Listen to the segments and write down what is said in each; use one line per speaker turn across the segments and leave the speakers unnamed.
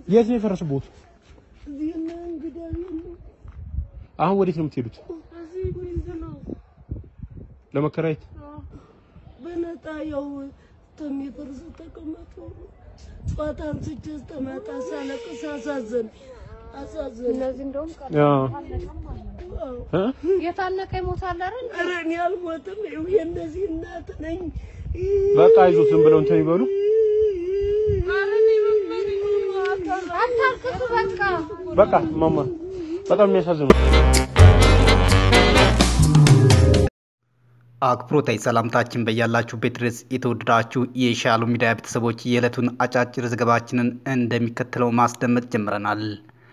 የት ነው የፈረሰቦት?
እዚህ እና እንግዳ ቤት ነው።
አሁን ወዴት ነው የምትሄዱት?
እዚህ ቤት ነው።
ለመከራየት?
አዎ፣ በነጣ ያው ተሚፈርስ ተቀመጡ። ጠዋት አንስቼ ስተመጣ ሳለቅስ አሳዘን አሳዘን።
እነዚህ እንደውም ቀር
አዎ እ?
የታነቀ ይሞታል አይደል?
ኧረ እኔ አልሞትም። ይኸው የእነዚህ እናት ነኝ።
በቃ አይዞት ዝም ብለው እንትን ይበሉ።
አታልቅሱ በቃ።
በቃ ማማ በጣም የሚያሳዝነው
አክብሮታዊ ሰላምታችን በያላችሁበት ድረስ የተወደዳችሁ የሻሎም ሚዲያ ቤተሰቦች የዕለቱን አጫጭር ዘገባችንን እንደሚከተለው ማስደመጥ ጀምረናል።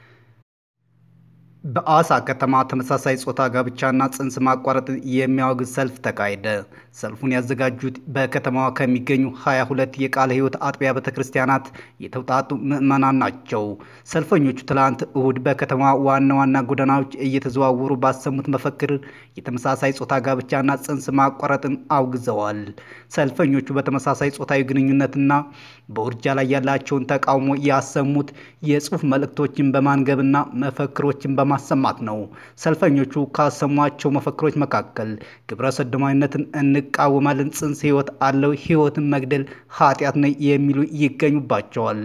በአዋሳ ከተማ ተመሳሳይ ጾታ ጋብቻና ጽንስ ማቋረጥን የሚያወግዝ ሰልፍ ተካሄደ። ሰልፉን ያዘጋጁት በከተማዋ ከሚገኙ 22 የቃለ ሕይወት አጥቢያ ቤተ ክርስቲያናት የተውጣጡ ምዕመናን ናቸው። ሰልፈኞቹ ትላንት እሁድ በከተማዋ ዋና ዋና ጎዳናዎች እየተዘዋወሩ ባሰሙት መፈክር የተመሳሳይ ጾታ ጋብቻና ጽንስ ማቋረጥን አውግዘዋል። ሰልፈኞቹ በተመሳሳይ ጾታዊ ግንኙነትና በውርጃ ላይ ያላቸውን ተቃውሞ ያሰሙት የጽሑፍ መልእክቶችን በማንገብና መፈክሮችን በማሰማት ነው። ሰልፈኞቹ ካሰሟቸው መፈክሮች መካከል ግብረ ሰዶማዊነትን እንቃወማለን፣ ጽንስ ሕይወት አለው፣ ሕይወትን መግደል ኃጢአት ነው የሚሉ ይገኙባቸዋል።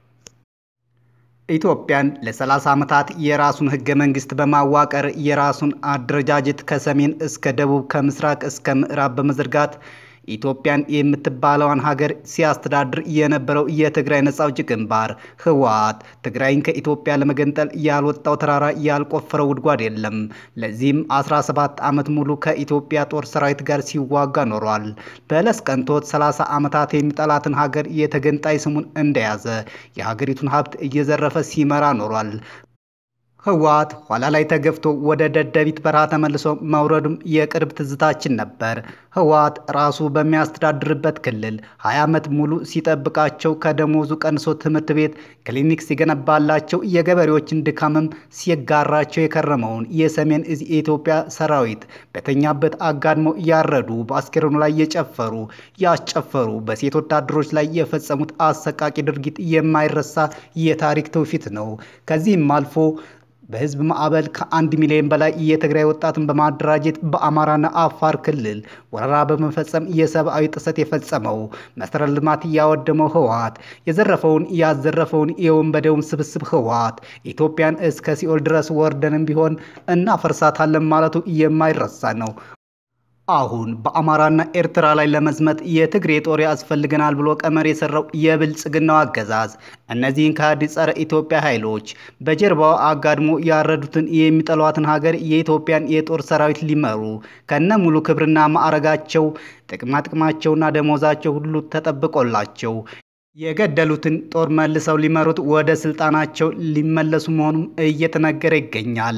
ኢትዮጵያን ለ30 ዓመታት የራሱን ህገ መንግስት በማዋቀር የራሱን አደረጃጀት ከሰሜን እስከ ደቡብ ከምስራቅ እስከ ምዕራብ በመዘርጋት ኢትዮጵያን የምትባለዋን ሀገር ሲያስተዳድር የነበረው የትግራይ ነጻ አውጪ ግንባር ህወሓት ትግራይን ከኢትዮጵያ ለመገንጠል ያልወጣው ተራራ ያልቆፈረው ጉድጓድ የለም። ለዚህም 17 ዓመት ሙሉ ከኢትዮጵያ ጦር ሰራዊት ጋር ሲዋጋ ኖሯል። በለስ ቀንቶት 30 ዓመታት የሚጠላትን ሀገር የተገንጣይ ስሙን እንደያዘ የሀገሪቱን ሀብት እየዘረፈ ሲመራ ኖሯል። ህወሓት ኋላ ላይ ተገፍቶ ወደ ደደቢት በረሃ ተመልሶ መውረዱም የቅርብ ትዝታችን ነበር። ህወሓት ራሱ በሚያስተዳድርበት ክልል 20 ዓመት ሙሉ ሲጠብቃቸው ከደሞዙ ቀንሶ ትምህርት ቤት፣ ክሊኒክ ሲገነባላቸው የገበሬዎችን ድካምም ሲጋራቸው የከረመውን የሰሜን እዝ የኢትዮጵያ ሰራዊት በተኛበት አጋድሞ ያረዱ፣ በአስከሬኑ ላይ የጨፈሩ ያስጨፈሩ፣ በሴት ወታደሮች ላይ የፈጸሙት አሰቃቂ ድርጊት የማይረሳ የታሪክ ትውፊት ነው። ከዚህም አልፎ በህዝብ ማዕበል ከአንድ ሚሊዮን በላይ የትግራይ ወጣትን በማደራጀት በአማራና አፋር ክልል ወረራ በመፈጸም የሰብአዊ ጥሰት የፈጸመው መሰረተ ልማት ያወደመው ህወሓት የዘረፈውን ያዘረፈውን የወንበዴውን ስብስብ ህወሓት ኢትዮጵያን እስከ ሲኦል ድረስ ወርደንም ቢሆን እናፈርሳታለን ማለቱ የማይረሳ ነው። አሁን በአማራና ኤርትራ ላይ ለመዝመት የትግሬ ጦር ያስፈልገናል ብሎ ቀመር የሰራው የብልጽግናው አገዛዝ እነዚህን ከሃዲ ጸረ ኢትዮጵያ ኃይሎች በጀርባው አጋድሞ ያረዱትን የሚጠሏትን ሀገር የኢትዮጵያን የጦር ሰራዊት ሊመሩ ከነ ሙሉ ክብርና ማዕረጋቸው ጥቅማጥቅማቸውና ደሞዛቸው ሁሉ ተጠብቆላቸው የገደሉትን ጦር መልሰው ሊመሩት ወደ ስልጣናቸው ሊመለሱ መሆኑም እየተነገረ ይገኛል።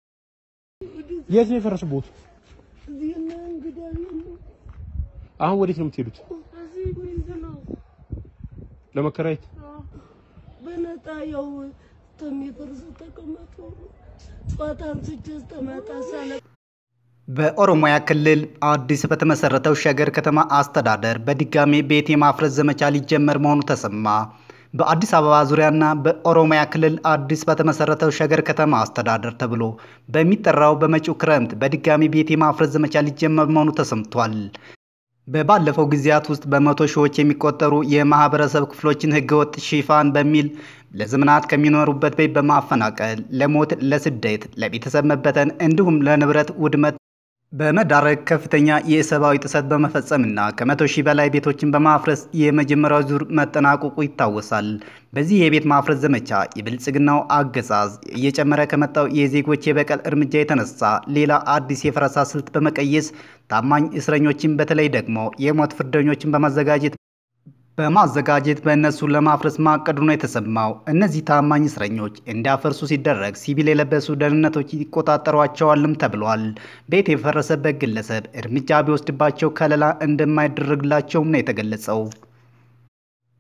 የት ነው የፈረሰቦት?
እዚህ እና እንግዳ ቤት ነው።
አሁን ወዴት ነው የምትሄዱት?
እዚህ ቤት ነው።
ለመከራየት?
አዎ፣ በነጣ ያው ተሚፈርስ ተቀመጡ። ጠዋት አንስቼ ስተመጣ ሳለቅስ
በኦሮሚያ ክልል አዲስ በተመሰረተው ሸገር ከተማ አስተዳደር በድጋሜ ቤት የማፍረስ ዘመቻ ሊጀመር መሆኑ ተሰማ። በአዲስ አበባ ዙሪያና በኦሮሚያ ክልል አዲስ በተመሰረተው ሸገር ከተማ አስተዳደር ተብሎ በሚጠራው በመጪው ክረምት በድጋሚ ቤት የማፍረስ ዘመቻ ሊጀመር መሆኑ ተሰምቷል። በባለፈው ጊዜያት ውስጥ በመቶ ሺዎች የሚቆጠሩ የማህበረሰብ ክፍሎችን ህገወጥ ሽፋን በሚል ለዘመናት ከሚኖሩበት ቤት በማፈናቀል ለሞት፣ ለስደት፣ ለቤተሰብ መበተን እንዲሁም ለንብረት ውድመት በመዳረግ ከፍተኛ የሰብአዊ ጥሰት በመፈጸምና ከመቶ ሺህ በላይ ቤቶችን በማፍረስ የመጀመሪያው ዙር መጠናቀቁ ይታወሳል። በዚህ የቤት ማፍረስ ዘመቻ የብልጽግናው አገዛዝ እየጨመረ ከመጣው የዜጎች የበቀል እርምጃ የተነሳ ሌላ አዲስ የፈረሳ ስልት በመቀየስ ታማኝ እስረኞችን በተለይ ደግሞ የሞት ፍርደኞችን በማዘጋጀት በማዘጋጀት በእነሱ ለማፍረስ ማቀዱ ነው የተሰማው። እነዚህ ታማኝ እስረኞች እንዲያፈርሱ ሲደረግ ሲቪል የለበሱ ደህንነቶች ይቆጣጠሯቸዋልም ተብሏል። ቤት የፈረሰበት ግለሰብ እርምጃ ቢወስድባቸው ከለላ እንደማይደረግላቸውም ነው የተገለጸው።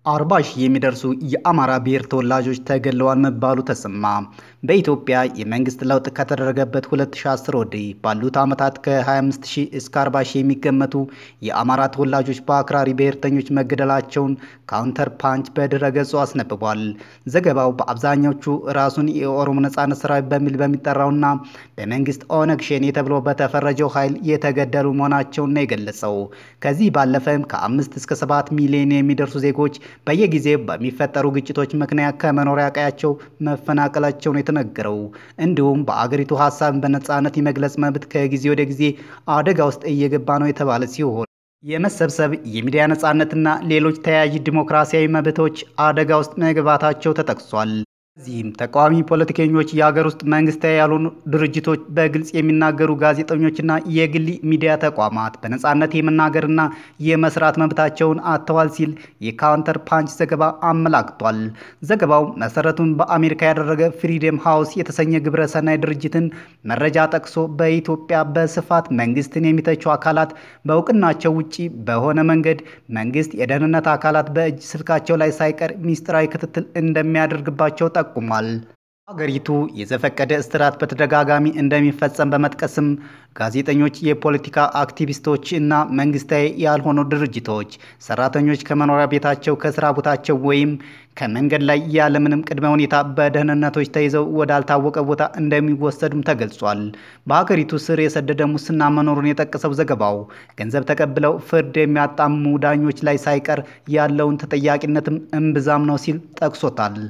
አርባ ሺህ የሚደርሱ የአማራ ብሔር ተወላጆች ተገድለዋል መባሉ ተሰማ። በኢትዮጵያ የመንግስት ለውጥ ከተደረገበት 2010 ወዲህ ባሉት ዓመታት ከ25 ሺህ እስከ 40 ሺህ የሚገመቱ የአማራ ተወላጆች በአክራሪ ብሔርተኞች መገደላቸውን ካውንተር ፓንች በድረ ገጹ አስነብቧል። ዘገባው በአብዛኛዎቹ ራሱን የኦሮሞ ነጻነት ሰራዊት በሚል በሚጠራውና በመንግስት ኦነግ ሸኔ ተብሎ በተፈረጀው ኃይል የተገደሉ መሆናቸውን ነው የገለጸው። ከዚህ ባለፈም ከአምስት እስከ ሰባት ሚሊዮን የሚደርሱ ዜጎች በየጊዜው በሚፈጠሩ ግጭቶች ምክንያት ከመኖሪያ ቀያቸው መፈናቀላቸው ነው የተነገረው። እንዲሁም በአገሪቱ ሀሳብን በነጻነት የመግለጽ መብት ከጊዜ ወደ ጊዜ አደጋ ውስጥ እየገባ ነው የተባለ ሲሆን የመሰብሰብ የሚዲያ ነጻነትና ሌሎች ተያያዥ ዲሞክራሲያዊ መብቶች አደጋ ውስጥ መግባታቸው ተጠቅሷል። እዚህም ተቃዋሚ ፖለቲከኞች፣ የሀገር ውስጥ መንግስታዊ ያልሆኑ ድርጅቶች፣ በግልጽ የሚናገሩ ጋዜጠኞችና የግል ሚዲያ ተቋማት በነጻነት የመናገርና የመስራት መብታቸውን አጥተዋል ሲል የካውንተር ፓንች ዘገባ አመላክቷል። ዘገባው መሰረቱን በአሜሪካ ያደረገ ፍሪደም ሃውስ የተሰኘ ግብረ ሰናይ ድርጅትን መረጃ ጠቅሶ በኢትዮጵያ በስፋት መንግስትን የሚተቹ አካላት በእውቅናቸው ውጪ በሆነ መንገድ መንግስት የደህንነት አካላት በእጅ ስልካቸው ላይ ሳይቀር ሚስጥራዊ ክትትል እንደሚያደርግባቸው ጠቁሟል። ሀገሪቱ የዘፈቀደ እስራት በተደጋጋሚ እንደሚፈጸም በመጥቀስም ጋዜጠኞች፣ የፖለቲካ አክቲቪስቶች እና መንግስታዊ ያልሆኑ ድርጅቶች ሰራተኞች ከመኖሪያ ቤታቸው፣ ከስራ ቦታቸው ወይም ከመንገድ ላይ ያለምንም ቅድመ ሁኔታ በደህንነቶች ተይዘው ወዳልታወቀ ቦታ እንደሚወሰዱም ተገልጿል። በሀገሪቱ ስር የሰደደ ሙስና መኖሩን የጠቀሰው ዘገባው ገንዘብ ተቀብለው ፍርድ የሚያጣሙ ዳኞች ላይ ሳይቀር ያለውን ተጠያቂነትም እምብዛም ነው ሲል ጠቅሶታል።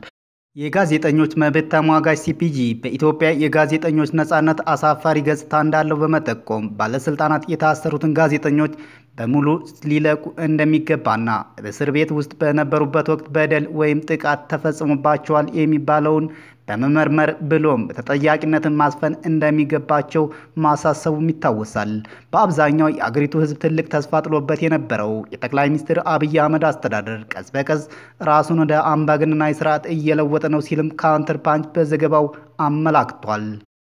የጋዜጠኞች መብት ተሟጋች ሲፒጂ በኢትዮጵያ የጋዜጠኞች ነጻነት አሳፋሪ ገጽታ እንዳለው በመጠቆም ባለስልጣናት የታሰሩትን ጋዜጠኞች በሙሉ ሊለቁ እንደሚገባና በእስር ቤት ውስጥ በነበሩበት ወቅት በደል ወይም ጥቃት ተፈጽሞባቸዋል የሚባለውን በመመርመር ብሎም ተጠያቂነትን ማስፈን እንደሚገባቸው ማሳሰቡም ይታወሳል። በአብዛኛው የአገሪቱ ሕዝብ ትልቅ ተስፋ ጥሎበት የነበረው የጠቅላይ ሚኒስትር አብይ አህመድ አስተዳደር ቀስ በቀስ ራሱን ወደ አምባገነናዊ ስርዓት እየለወጠ ነው ሲልም ካውንተር ፓንች በዘገባው አመላክቷል።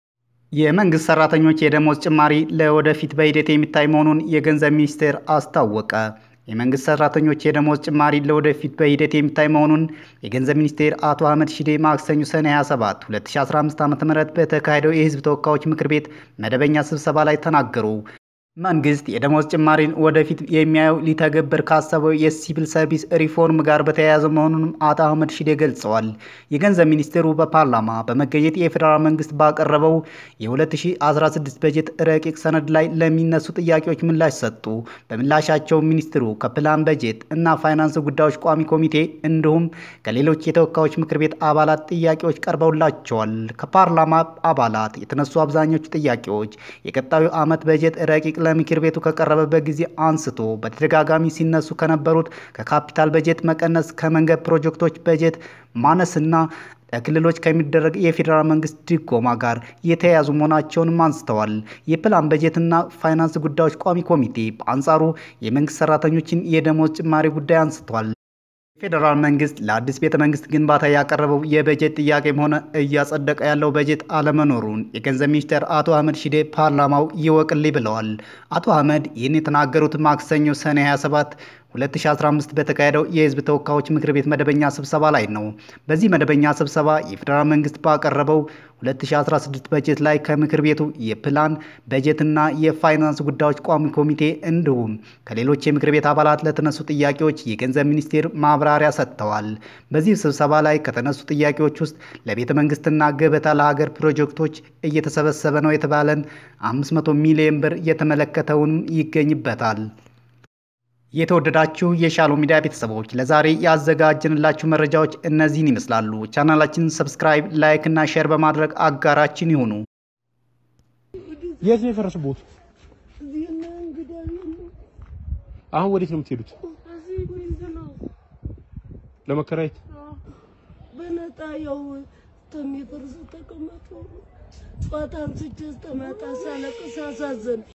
የመንግስት ሰራተኞች የደሞዝ ጭማሪ ለወደፊት በሂደት የሚታይ መሆኑን የገንዘብ ሚኒስቴር አስታወቀ። የመንግስት ሰራተኞች የደሞዝ ጭማሪ ለወደፊት በሂደት የሚታይ መሆኑን የገንዘብ ሚኒስቴር አቶ አህመድ ሺዴ ማክሰኞ ሰኔ 27 2015 ዓ ም በተካሄደው የህዝብ ተወካዮች ምክር ቤት መደበኛ ስብሰባ ላይ ተናገሩ። መንግስት የደሞዝ ጭማሪን ወደፊት የሚያየው ሊተገብር ካሰበው የሲቪል ሰርቪስ ሪፎርም ጋር በተያያዘ መሆኑንም አቶ አህመድ ሺዴ ገልጸዋል። የገንዘብ ሚኒስቴሩ በፓርላማ በመገኘት የፌዴራል መንግስት ባቀረበው የ2016 በጀት ረቂቅ ሰነድ ላይ ለሚነሱ ጥያቄዎች ምላሽ ሰጡ። በምላሻቸው ሚኒስትሩ ከፕላን በጀት እና ፋይናንስ ጉዳዮች ቋሚ ኮሚቴ እንዲሁም ከሌሎች የተወካዮች ምክር ቤት አባላት ጥያቄዎች ቀርበውላቸዋል። ከፓርላማ አባላት የተነሱ አብዛኞቹ ጥያቄዎች የቀጣዩ ዓመት በጀት ረቂቅ ለምክር ቤቱ ከቀረበበት ጊዜ አንስቶ በተደጋጋሚ ሲነሱ ከነበሩት ከካፒታል በጀት መቀነስ፣ ከመንገድ ፕሮጀክቶች በጀት ማነስና ለክልሎች ከሚደረግ የፌዴራል መንግስት ድጎማ ጋር የተያያዙ መሆናቸውንም አንስተዋል። የፕላን በጀትና ፋይናንስ ጉዳዮች ቋሚ ኮሚቴ በአንጻሩ የመንግስት ሰራተኞችን የደሞዝ ጭማሪ ጉዳይ አንስቷል። የፌዴራል መንግስት ለአዲስ ቤተ መንግስት ግንባታ ያቀረበው የበጀት ጥያቄም ሆነ እያጸደቀ ያለው በጀት አለመኖሩን የገንዘብ ሚኒስትር አቶ አህመድ ሺዴ ፓርላማው ይወቅልኝ ብለዋል። አቶ አህመድ ይህን የተናገሩት ማክሰኞ ሰኔ 27 2015 በተካሄደው የህዝብ ተወካዮች ምክር ቤት መደበኛ ስብሰባ ላይ ነው። በዚህ መደበኛ ስብሰባ የፌዴራል መንግስት ባቀረበው 2016 በጀት ላይ ከምክር ቤቱ የፕላን በጀትና የፋይናንስ ጉዳዮች ቋሚ ኮሚቴ እንዲሁም ከሌሎች የምክር ቤት አባላት ለተነሱ ጥያቄዎች የገንዘብ ሚኒስቴር ማብራሪያ ሰጥተዋል። በዚህ ስብሰባ ላይ ከተነሱ ጥያቄዎች ውስጥ ለቤተ መንግስትና ገበታ ለሀገር ፕሮጀክቶች እየተሰበሰበ ነው የተባለን 500 ሚሊዮን ብር የተመለከተውንም ይገኝበታል። የተወደዳችሁ የሻሎ ሚዲያ ቤተሰቦች ለዛሬ ያዘጋጀንላችሁ መረጃዎች እነዚህን ይመስላሉ። ቻናላችንን ሰብስክራይብ፣ ላይክ እና ሼር በማድረግ አጋራችን ይሁኑ።
የት ነው የፈረሰቦት?
እዚህና እንግዳ የለም።
አሁን ወዴት ነው የምትሄዱት?
እዚህ ቤት ነው
ለመከራየት?
በነጣ ያው ተሚፈርስ ተቀመጡ። ጧት አንስቼ ስተመጣ ሳለቅስ አሳዘን